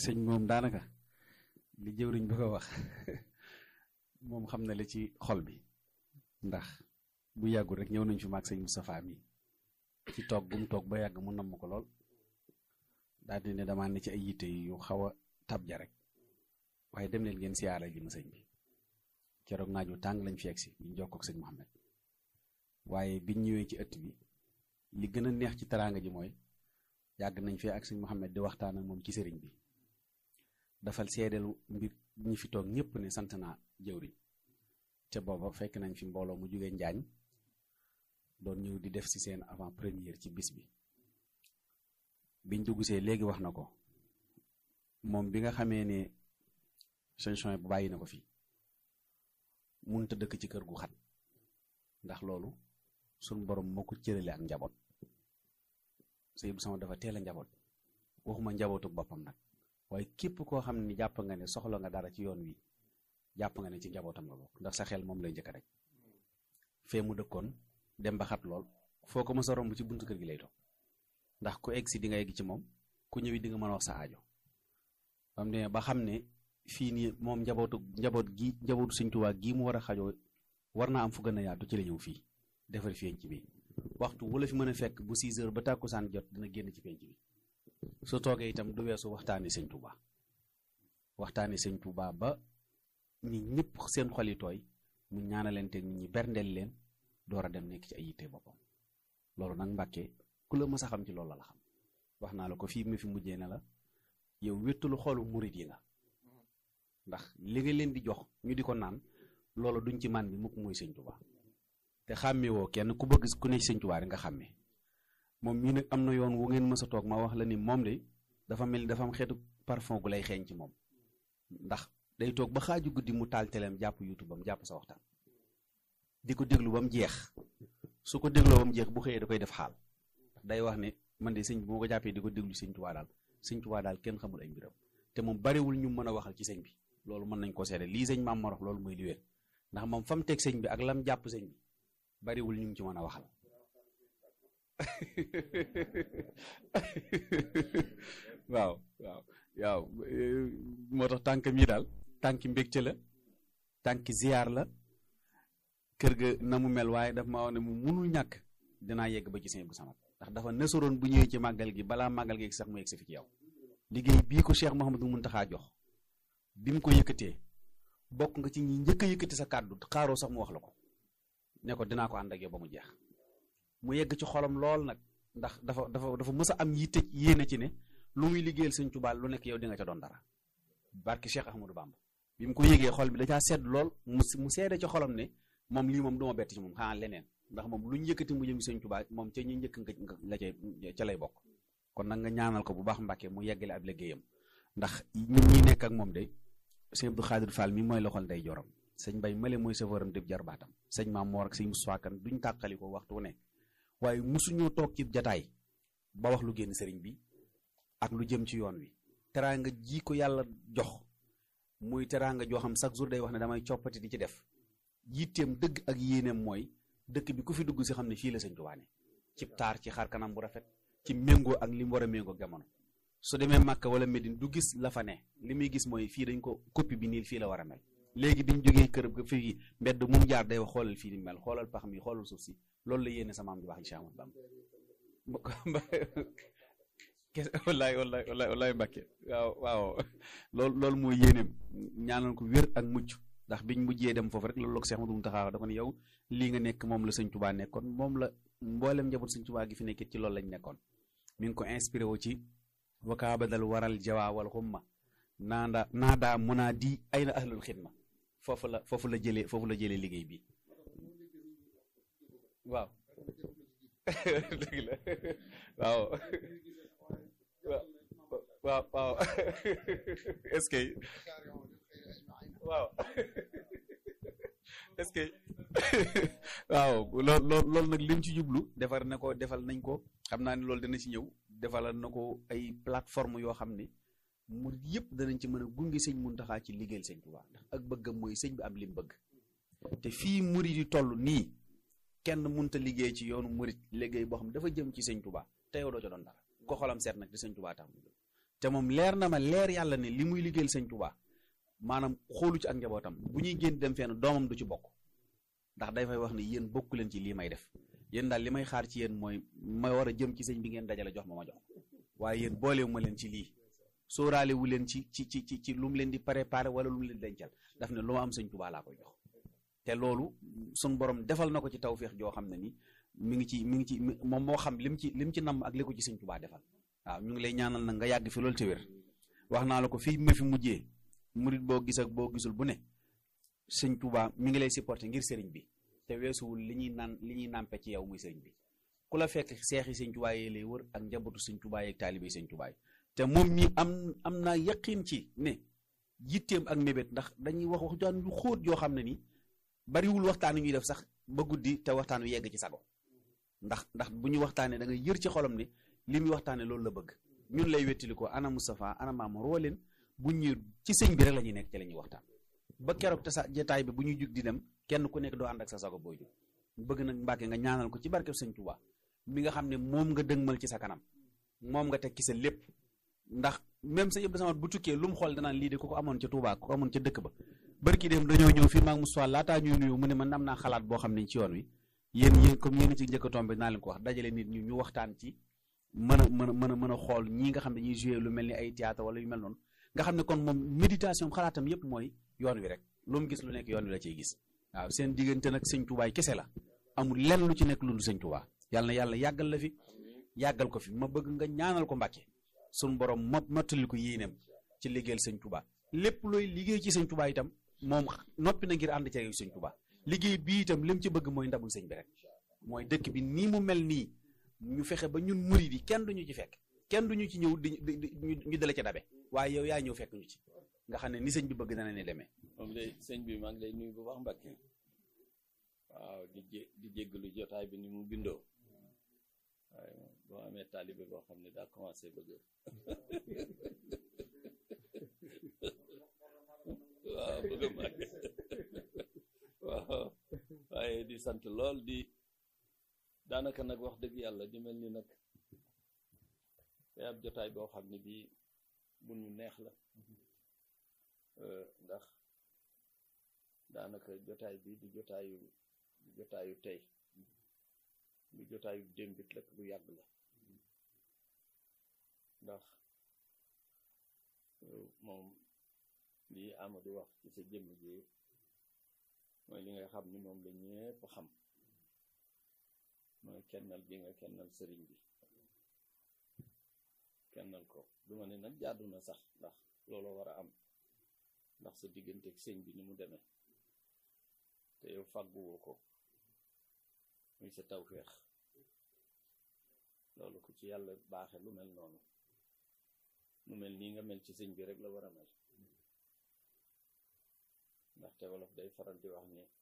sëñ moom daanaka li jëwriñ bi ko wax moom xam na li ci xol bi ndax bu yàggul rek ñëw nañ fi maag sëñ Moustapha mi ci toog bu mu toog ba yàgg mu namm ko lool daal di ne damaa ne ci ay yitte yu xaw a tab ja rek waaye dem leen ngeen siyaara ji ma sëñ bi keroog naaju tàng lañ fi egsi ñu jokkoo ak sëñ Mouhamed waaye biñ ñëwee ci ëtt bi li gën a neex ci teraanga ji mooy yàgg nañ fee ak sëñ Mouhamed di waxtaan ak moom ci sëriñ bi dafal seedelu mbir ñi fi toog ñëpp ne sant naa jëwriñ te booba fekk nañ fi mbooloo mu jógee njaañ doon ñëw di def ci seen avant première ci bis bi biñ duggsee léegi wax na ko moom bi nga xamee ne solution bu bàyyi na ko fi munta dëkk ci kër gu xat ndax loolu suñ borom moo ko cërale ak njaboot sëy bu sama dafa teel a njaboot waxuma njabootu boppam nag waaye képp koo xam ne jàpp nga ne soxla nga dara ci yoon wi jàpp nga ne ci njabootam nga bokk ndax sa xel moom lay njëkk rek fee mu dëkkoon dem ba xat lool foo ko mës a romb ci buntu kër gi lay toog ndax ku egg si di nga egg ci moom ku ñëwi di nga mën a wax sa aajo bam demee ba xam ne fii nii moom njabootu njaboot gi njabootu Sëñ Tuubaa gii mu war a xajoo war naa am fu gën a yaatu ci la ñëw fii defar fi ci bi waxtu wala fi mën a fekk bu 6 heures ba tàkkusaan jot dina génn ci penc bi su toogee itam du weesu waxtaani Sëñ Tuubaa waxtaani Sëñ Tuubaa ba ñi ñëpp seen xol yi tooy mu ñaanalante nit ñi berndeel leen door a dem nekk ci ay yitte boppam loolu nag Mbàkke ku la mës a xam ci loolu la xam wax naa la ko fii mu fi mujjee ne la yow wéttalu xoolu murit yi nga ndax li nga leen di jox ñu di ko naan loolu duñ ci man bi mukk mooy sëñ Tuubaa te xàmmee woo kenn ku bëgg ku ne sëñ Tuubaa rek nga xàmmee moom mii nag am na yoon wu ngeen mës a toog ma wax la ni moom de dafa mel ni dafa am xeetu parfum gu lay xeeñ ci moom ndax day toog ba xaaju guddi mu taal teleem jàpp youtube bam jàpp sa waxtaan di ko déglu ba mu jeex su ko dégloo ba mu jeex bu xëyee da koy def xaal day wax ne man de sëñ bi moo ko jàppee di ko déglu sëñ Tuubaa daal sëñ Tuubaa daal kenn xamul ay mbiram te moom bariwul ñu mën a waxal ci sëñ bi loolu mën nañ ko seede lii sëñ maam morox loolu mooy li wér ndax moom fa mu teg sëñ bi ak lam jàpp sëñ bi bariwul ñu ci mën a waxal waaw waaw waaw moo tax tànkam yi daal tànki mbégte la tànki ziyaar la kër ga na mu mel waaye daf ma wax ne mu munul ñàkk dinaa yegg ba ci sëñ bu samat ndax dafa nësoroon bu ñëwee ci màggal gi balaa màggal gi sax mu yegg si fi ci yow liggéey bii ko Cheikh Mouhamadou Mountakha jox bi mu ko yëkkatee bokk nga ci ñi njëkk a yëkkati sa kàddu xaaroo sax mu wax la ko ne ko dinaa ko ànd ak yow ba mu jeex mu yegg ci xolam lool nag ndax dafa dafa dafa mës a am yitte yéene ci ne lu muy liggéeyal sëñ Tuubaa lu nekk yow di nga ca doon dara barki Cheikh Ahmadou Bamba bi mu ko yëgee xol bi da caa sedd lool mu mu seede ci xolam ne moom lii moom du ma bett ci moom xanaa leneen ndax moom lu ñu yëkkati mu jëm sëñ Tuubaa moom ca ñu njëkk nga la ca ca lay bokk kon nag nga ñaanal ko bu baax Mbàkke mu yeggale ab liggéeyam ndax ñun ñi nekk ak moom de sëñ Abdou Khadir Fall mi mooy loxol ndey joram sëñ Bay Male mooy safaaram dëb jarbaatam sëñ Maam Moor ak sëñ Moussa Kan duñ tàqali ko waxtu ne waaye musuñoo toog ci jataay ba wax lu génn sëriñ bi ak lu jëm ci yoon wi teraanga ji ko yàlla jox muy teraanga joo xam chaque jour day wax ne damay coppati di ci def yitteem dëgg ak yéeneem mooy dëkk bi ku fi dugg si xam ne fii la sëñ Tuubaa ne ci taar ci xar kanam bu rafet ci méngoo ak li mu war a méngoo jamono su demee Màkka wala Medine du gis la fa ne li muy gis mooy fii dañ ko copie bi nii fii la war a mel léegi biñ jógee kër ga fii mbedd mu jaar day wax xoolal fii ni mel xoolal pax mi xoolal suuf si loolu la yéene sama am di wax incha allah kese wallaay wallaay wallaay wallaay Mbàkke waaw waaw loolu loolu mooy yéeneem ñaanal ko wér ak mucc ndax biñ mujjee dem foofu rek loolu la ko Seex Ahmadu Muntaxa da ko ne yow lii nga nekk moom la sëñ Tubaa nekkoon moom la mboolem njaboot sëñ Tubaa gi fi nekkit ci loolu lañ nekkoon mi ngi ko inspiré wu ci wakaabadal waral jawaa wal xumma naanda naadaa munaa di ay na ahlul xidma foofu la foofu la jëlee foofu la jëlee liggéey bi waaw dëgg la waaw waaw waaw est-ce que waaw est-ce que waaw lool lool loolu nag lim ci jublu defar na ko defal nañ ko xam naa ne loolu dana ci ñëw defalal na ko ay plateforme yoo xam ne mu yëpp danañ ci mën a gunge sëñ Muntaxa ci liggéeyal sëñ Tuubaa ndax ak bëggam mooy sëñ bi am lim bëgg te fii murit yi toll nii kenn munta liggéey ci yoonu murit liggéey boo xam dafa jëm ci sëñ Tuubaa te yow doo ca doon dara ko xolam seet nag di sëñ Tuubaa tax mu te moom leer na ma leer yàlla ne li muy liggéeyal sëñ Tuubaa maanaam xoolu ci ak njabootam bu ñuy génn dem fenn doomam du ci bokk ndax day fay wax ne yéen bokku leen ci lii may def yéen daal li may xaar ci yéen mooy ma war a jëm ci sëñ bi ngeen dajale jox ma ma jox waaye yéen boolewu ma leen ci lii sóoraale wu leen ci ci ci ci ci lu mu leen di préparé wala lu mu leen dencal daf ne lu ma am sëñ Tuubaa laa koy jox te loolu suñ borom defal na ko ci tawféex joo xam ne ni mi ngi ci mi ngi ci moom moo xam lim ci lim ci namm ak li ko ci sëñ Tuubaa defal waaw ñu ngi lay ñaanal nag nga yàgg fi loolu te wér wax naa la ko fii ma fi mujjee murit boo gis ak boo gisul bu ne sëñ Tuubaa mi ngi lay supporté ngir sëriñ bi te weesuwul li ñuy naan li ñuy nàmpe ci yow muy sëriñ bi ku la fekk seexi sëñ Tuubaa yi lay wër ak njabootu sëñ Tuubaa yi ak taalibe sëñ Tuubaa yi te moom mi am am naa yaqin ci ne yitteem ak mébét ndax dañuy wax waxtaan yu xóot yoo xam ne ni bariwul waxtaan wi ñuy def sax ba guddi te waxtaan wi yegg ci sago ndax ndax bu ñu waxtaanee da nga yër ci xolam ne li muy waxtaanee loolu la bëgg ñun lay wettili ko ana Moustapha ana Mamour woo leen bu ñu ci sëñ bi rek la ñuy nekk ci la ñuy waxtaan ba keroog te sa jotaay bi bu ñuy jug di dem kenn ku nekk doo ànd ak sa sago booy jug bëgg nag Mbàkke nga ñaanal ko ci barkeb sëñ Tuubaa mi nga xam ne moom nga dëgmal ci sa kanam moom nga teg ci sa lépp ndax même sa yëpp sama bu tukkee lu mu xool danaan lii de ku ko amoon ca Tuubaa ku ko amoon ca dëkk ba barki dem dañoo ñëw fii maag Moustapha laataa ñuy nuyu mu ne man am naa xalaat boo xam ne ci yoon wi yéen yéen comme yéen ci njëkk a tombé naa leen ko wax dajale nit ñi ñu waxtaan ci mën a mën a mën a mën a xool ñii nga xam ne ñuy joué lu mel ni ay théâtre wala yu mel noonu nga xam ne kon moom méditation xalaatam yépp mooy yoon wi rek lu mu gis lu nekk yoon wi la ciy gis waaw seen diggante nag sëñ Tuubaa kese la amul lenn lu ci nekk lu dul sëñ Tuubaa yàlla na yàlla yàggal la fi yàggal ko fi ma bëgg nga ñaanal ko Mbàkke suñu borom mo mottali ko yéeneem ci liggéeyal sëñ Tuubaa lépp looy liggéey ci sëñ Tuubaa itam moom noppi na ngir ànd ci sëñ Tuubaa liggéey bii itam lim ci bëgg mooy ndamul sëñ bi rek mooy dëkk bi nii mu mel nii ñu fexe ba ñun murid yi kenn duñu ci fekk kenn duñu ci ñëw di ñu dale ca dabe waaye yow yaa ñëw fekk ñu ci nga xam ne ni sëñ bi bëgg dana ne demee moom lay sëñ bi maa ngi lay nuyu bu baax Mbàkke waaw di jé di jéggalu jotaay bi ni mu bindoo waaye boo amee taalibe boo xam ne daa commencé bëgg waaw bëgg màgg waaw waaye di sant lool di daanaka nag wax dëgg yàlla di mel ni nag day ab jotaay boo xam ne bii bu ñu neex la ndax daanaka jotaay bi di jotaayu di jotaayu tey du jotaayu démbit rek bu yàgg la ndax moom lii Amadou wax ci sa jëmm ji mooy li nga xam ni moom la ñépp xam mooy kennal gi nga kennal sëriñ bi kennal ko duma ne nag jaadu na sax ndax looloo war a am ndax sa diggante ak sëñ bi ni mu demee te yow fàgguwoo ko muy sa tawféex loolu ku ci yàlla baaxe lu mel noonu lu mel nii nga mel ci sëñ bi rek la war a mel ndaxte wolof day faral di wax ni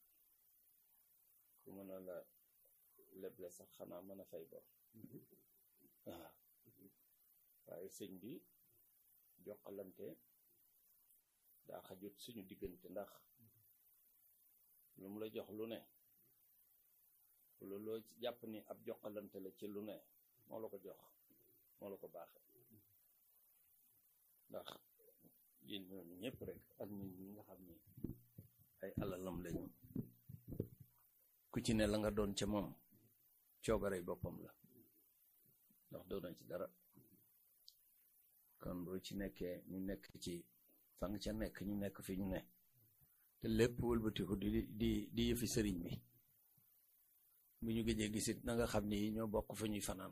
ku mën a la leble sax xanaa mën a fay bor waaw waaye sëñ bi jokkalante daa xajut suñu diggante ndax lu mu la jox lu ne looloo jàpp ni ab jokkalante la ci lu ne moo la ko jox moo la ko baaxe ndax yéen ñooñu ñëpp rek ak ñun ñi nga xam ni ay alalam lañu ku ci ne la nga doon ca moom coobarey boppam la ndax doona ci dara kon boo ci nekkee ñu nekk ci fan ca nekk ñu nekk fi ñu ne te lépp wëlbatiku di di di yëfi sëriñ bi bu ñu gëjee gisit na nga xam ni ñoo bokk fa ñuy fanaan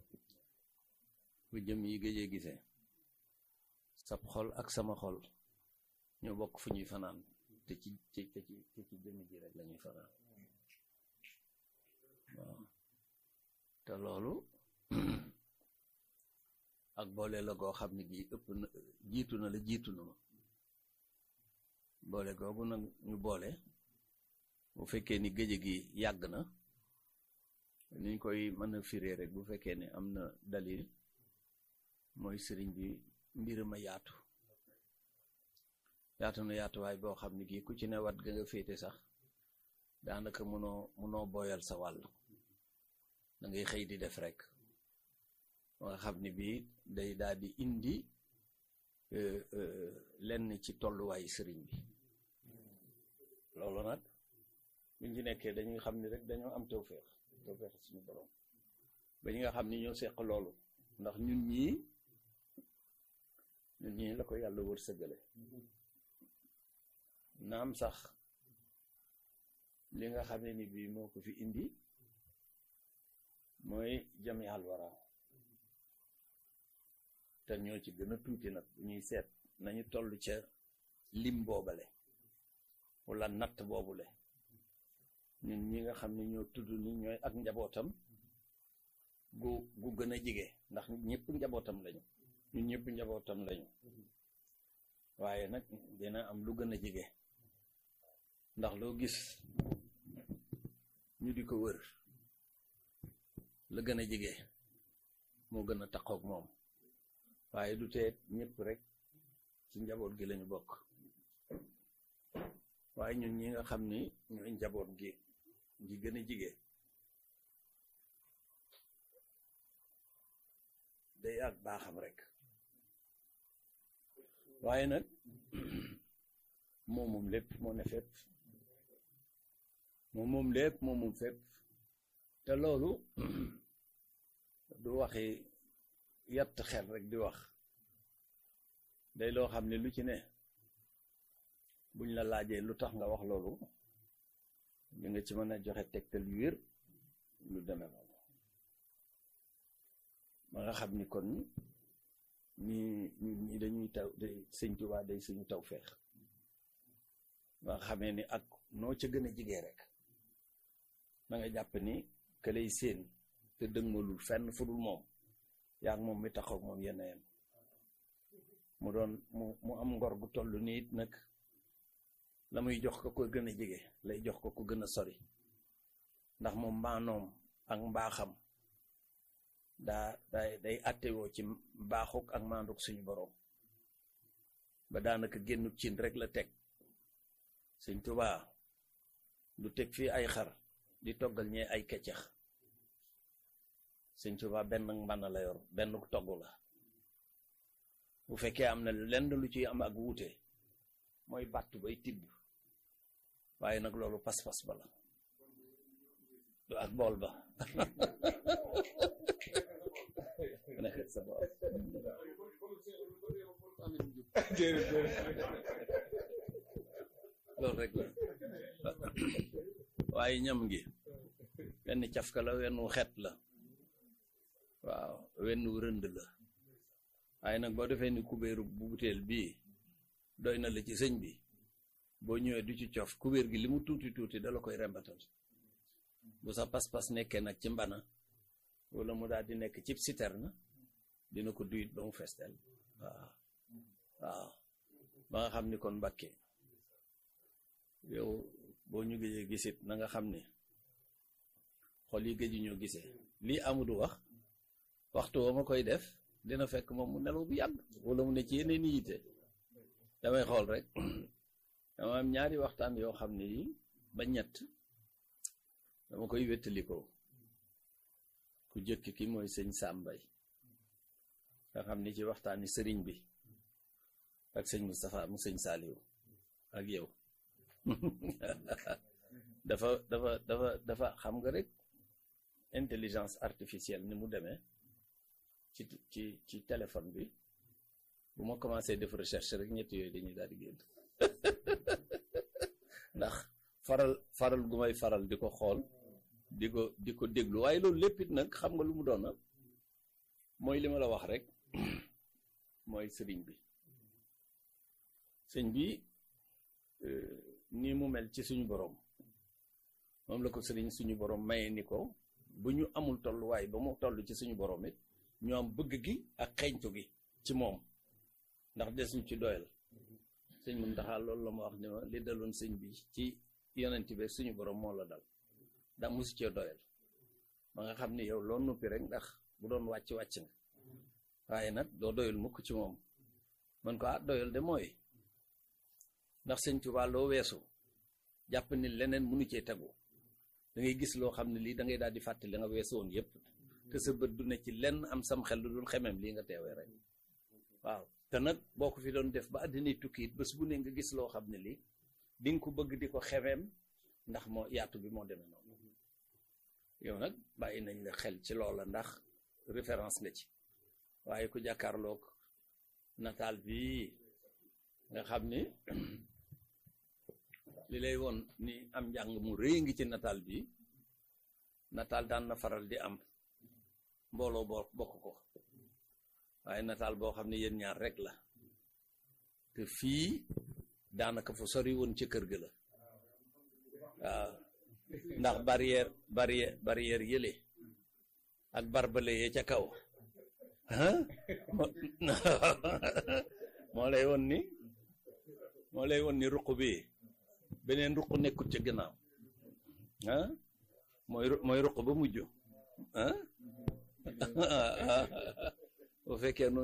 bu jëm yi gëjee gisee sab xol ak sama xol ñoo bokk fu ñuy fanaan te ci ci te ci te ci jëmm ji rek lañuy fanaan waaw te loolu ak boole la goo xam ne gi ëpp na jiitu na la jiitu na ma boole googu nag ñu boole bu fekkee ni géej gi yàgg na niñ koy mën a firee rek bu fekkee ne am na dalil mooy sëriñ bi mbir ma yaatu yaatu na yaatuwaay boo xam ne gii ku ci ne wat ga nga féete sax daanaka mënoo mënoo boyal sa wàll da ngay xëy di def rek nga xam ni bii day daal di indi lenn ci tolluwaayu sëriñ bi loolu nag buñ ci nekkee dañuy xam ni rek dañoo am tawféex tawféex suñu borom ba ñi nga xam ni ñoo seq loolu ndax ñun ñii ñun ñii la ko yàlla wër sëggale naam sax li nga xam ne ni bii moo ko fi indi mooy jami alwara te ñoo ci gën a tuuti nag bu ñuy seet nañu toll ca lim boobale wala natt boobule ñun ñi nga xam ne ñoo tudd ni ñooy ak njabootam gu gu gën a jige ndax ñëpp njabootam lañu ñun ñëpp njabootam lañu waaye nag dina am lu gën a jige ndax loo gis ñu di ko wër la gën a jige moo gën a taqoog moom waaye du teet ñëpp rek ci njaboot gi lañu bokk waaye ñun ñi nga xam ni ñooy njaboot gi gi gën a jige day ak baaxam rek waaye nag moom moom lépp moo ne fépp moom moom lépp moom moom fépp te loolu du waxi yatt xel rek di wax day loo xam ne lu ci ne buñ la laajee lu tax nga wax loolu di nga ci mën a joxe tegtal yu wér lu demee noonu ba nga xam ni kon ñi ñi ñi dañuy taw day sëñ Tuubaa day suñu taw feex ba nga xamee ni ak noo ca gën a jigee rek da nga jàpp ni ka lay séen te dëgmalul fenn fu dul moom yaa ngi moom mi taxaw moom yenn yem mu doon mu mu am ngor gu toll nii it nag la muy jox ko ko gën a jege lay jox ko ko gën a sori ndax moom maanoom ak mbaaxam daa day day attewoo ci mbaaxuk ak maanduk suñu boroom ba daanaka génnu cin rek la teg Sëñ Tuubaa du teg fii ay xar di toggal ñee ay keccax Sëñ Tuubaa benn mbànn la yor benn togg la bu fekkee am na lenn lu ci am ak wuute mooy bàttu bay tibb waaye nag loolu pas-pas ba la du ak bool ba loolu rek la waaye ñam gi wenn cafka la wenn wu xet la waaw wenn wu rënd la waaye nag boo defee ni kubéeru bu butéel bii doy na la ci sëñ bi boo ñëwee du ci cof kubéer gi li mu tuuti tuuti dala koy rembatal bu sa pas-pas nekkee nag ci mbana wala mu daal di nekk ci citerne dina ko duyit ba mu festel waaw waaw ba nga xam ni kon Mbàkke yow boo ñu gëjee gisit na nga xam ni xol yi gëju ñoo gisee lii amudu wax waxtu wa ma koy def dina fekk moom mu nelaw bu yàgg wala mu ne ci yeneen yitte damay xool rek dama am ñaari waxtaan yoo xam ne yi ba ñett dama koy wéttalikoo ku jëkk ki mooy sëñ Sàmbay nga xam ni ci waxtaani sëriñ bi ak sëñ Moustapha mu sëñ Saaliw ak yow dafa dafa dafa dafa xam nga rek intelligence artificielle ni mu demee ci ci ci téléphone bi bu ma commencé def recherche rek ñett yooyu dañuy daal di génn ndax faral faral gu may faral di ko xool di ko di ko déglu waaye loolu lépp it nag xam nga lu mu doon na mooy li ma la wax rek mooy sëriñ bi sëñ bi nii mu mel ci suñu borom moom la ko sëriñ suñu borom maye ni ko bu ñu amul tolluwaay ba mu toll ci suñu borom it ñu am bëgg gi ak xeeñtu gi ci moom ndax des ñu ci doyal sëñ mun taxaa loolu la ma wax ni ma li daloon sëñ bi ci yonent bi suñu borom moo la dal daa musu cee doyal ba nga xam ni yow loo nuppi rek ndax bu doon wàcc wàcc nga waaye nag doo doyal mukk ci moom man ko ah doyal de mooy ndax sëñ Tuubaa loo weesu jàpp ni leneen mënu cee tegu da ngay gis loo xam ne lii da ngay daal di fàttali nga weesu woon yépp te sa bët du ne ci lenn am sam xel lu dul xemem lii nga teewee rek waaw te nag boo ko fi doon def ba àddina tukki it bés bu ne nga gis loo xam ne lii di nga ko bëgg di ko xemem ndax moo yaatu bi moo demee noonu yow nag bàyyi nañ la xel ci loola ndax référence nga ci waaye ku jàkkaarloog nataal bi nga xam ni li lay woon ni am njàng mu rëy ngi ci nataal bi nataal daan na faral di am mbooloo boo bokk ko waaye nataal boo xam ne yéen ñaar rek la te fii daanaka fu sori woon ci kër ga la waaw ndax barrière barrière barrière yële ak barbale yee ca kaw ah moo lay woon ni moo lay woon ni ruq bi beneen ruq nekkut ca gannaaw ah mooy mooy ruq ba mujj ah bu fekkee noonu